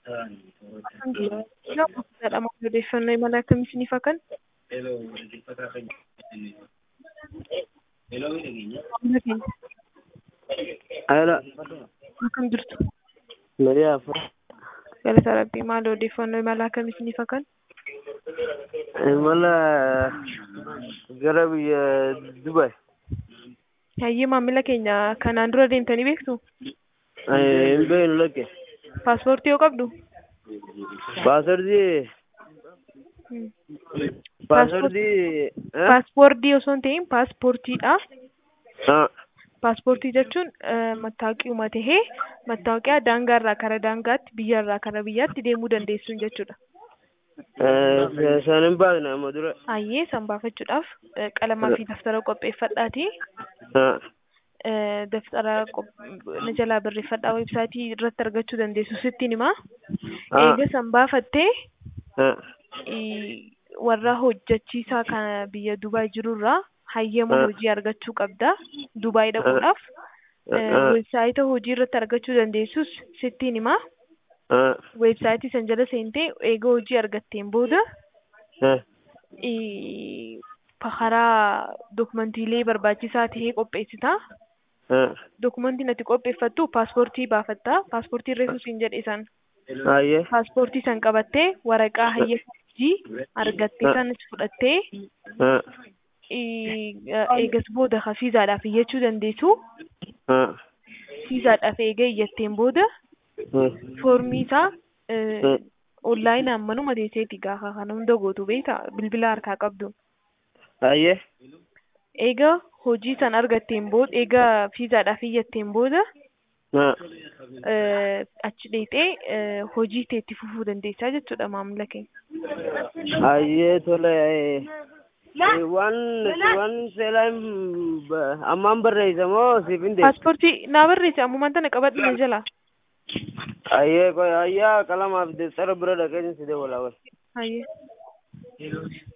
Jedhama odeeffannoo imala akkamii isiniif haa kennu? Maamila keenya Haala akkam jirtu? Marii Afur Galata Rabbii maal odeeffannoo imala akkamii isiniif haa kennu? imala gara biyya Dubaay Hayyee maamila keenya kanaan dura deemtanii beektu? hin beeknu lakke Paaspoortii yoo qabdu? paaswordii Hmm. paaswordii Paaspoortii osoo hin ta'in paaspoortiidha. haa Paaspoortii jechuun eh, mattaawoqii tahee mattaawoqiyaa daangaarraa kara daangaatti biyyarraa kara biyyaatti deemuu dandeessuun jechuudha. san hin baafne amma dura Hayyee san baafachuudhaaf eh, qalamaa fi daftara qopheeffadhaati. haa Eh, daftara qop- na jalaa barreeffadhaa websaayitii irratti argachuu dandeessu sittiin himaa. haa Eega san baafattee haa i- warra hojjechiisaa kana biyya Dubaay jirurraa hayyama Ah. hojii argachuu qabda. Dubaay dhaquudhaaf eh, haa weebsaayita hojii irratti argachuu dandeessus sittiin himaa. haa Weebsaayitii san jala seentee eega hojii argatteen booda haa i- karaa dokumantiilee barbaachisaa tahee qopheessita. haa Dokumentiin ati qopheeffattu paaspoortii baafatta. Paaspoortii reefu siin jedhe san. hayyee Paaspoortii san qabattee waraqaa hayyama hojii argattee Ah. sanis fudhattee haa i- eegas booda ka fiizaadhaaf iyyachuu dandeessu. haa Fiizaadhaaf eega iyyatteen booda haa foormii isaa haa onlaayinaan manuma teesseeti gaafa kana hunda gootu beekta bilbila harkaa qabdu. hayyee Eega hojii san argatteen booda eega fiizaadhaaf iyyatteen booda haa eh, achi dheexee eh, hojii kee itti fufuu dandeessaa jechuudha maamila keenya. hayyee tole eh, waan waan seelaan ammaan barreessa moo siif hin deemu Paaspoortii naa barreesse ammumaan tana qabadhu na jalaa. hayyee qoy hayyaa qalamaaf deessara bira dhaqeen si dawwalaa wal Hayyee.